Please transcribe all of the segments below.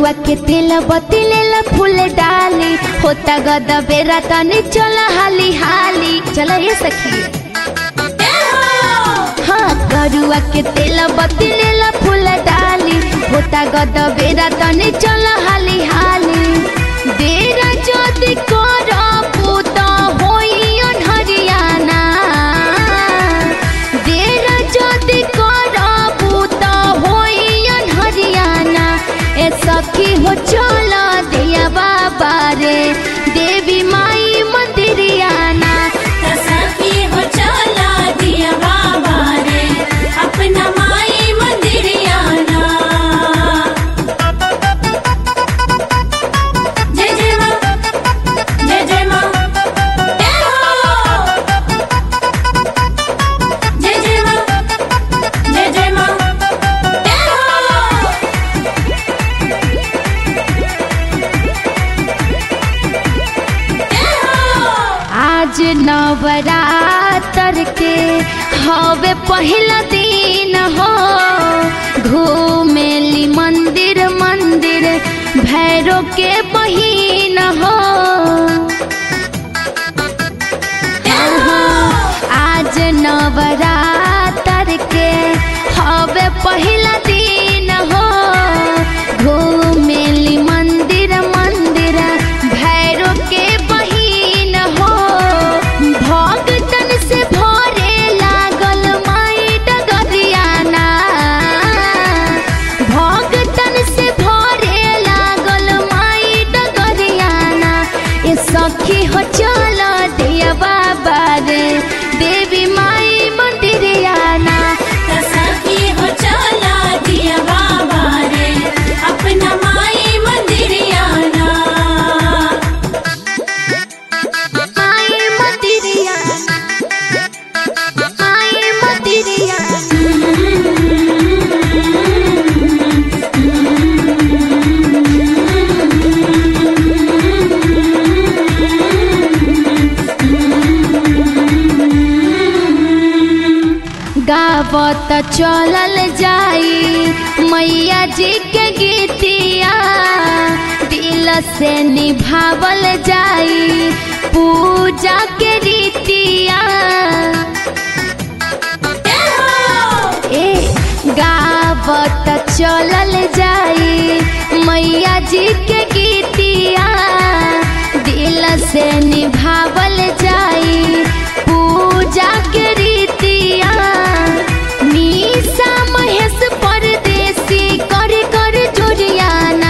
करुआ के तेल बतिलेला फूल डाली होता गद बेरा तनी चल हाली हाली चल ये सखी हाँ करुआ के तेल बतिलेला फूल डाली होता गद बेरा तनी चल हाली हाली बेरा जदि करबू त होई हरियाणा बेरा जदि करबू त होई हरियाणा ए सखी हो चल दिया बाबा रे देवी माई मंदिरियाना सखी हो चला दिया बाबा रे अपना माई मंदिरियाना जय जय माँ जय जय माँ जय हो जय जय माँ जय जय माँ जय हो आज नवरात्र के हवे पहला दिन हो घूमेली मंदिर मंदिर भैरो के बहिन हो आज नवरात्र के हवे पहला दिन हो घूमेली मंदिर मंदिर भैरो के बहिन हो भगतन से भरे लागल माई डगरियाना भगतन से भरे लागल माई डगरियाना ए सखी हो चल दिया बाबा रे देवी माई मंदिरियाना सखी हो चला दिया बाबा रे अपना माई मंदिरियाना माई मंदिरियाना माई मंदिरियाना गावत चलल जाई मैया जी के गीतिया दिल से निभावल जाई पूजा के रीतिया ए गावत चलल जाई मैया जी के गीतिया दिल से निभावल जाई पूजा के रीतिया निशा महेश परदेसी कर कर जुरियाना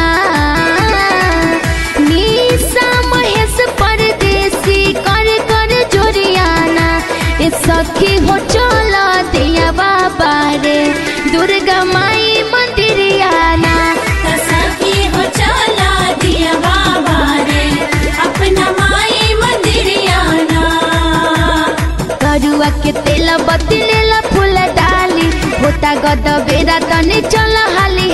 निशा महेश परदेसी कर कर जुरियाना ए सखी हो चल दिया बाबा रे दुर्गा माई मंदिरियाना सखी हो चला दिया बाबा रे अपना माई मंदिरियाना करुआ के तेल बतिलेला फूल डाली होता गद बेरा तनी चल हाली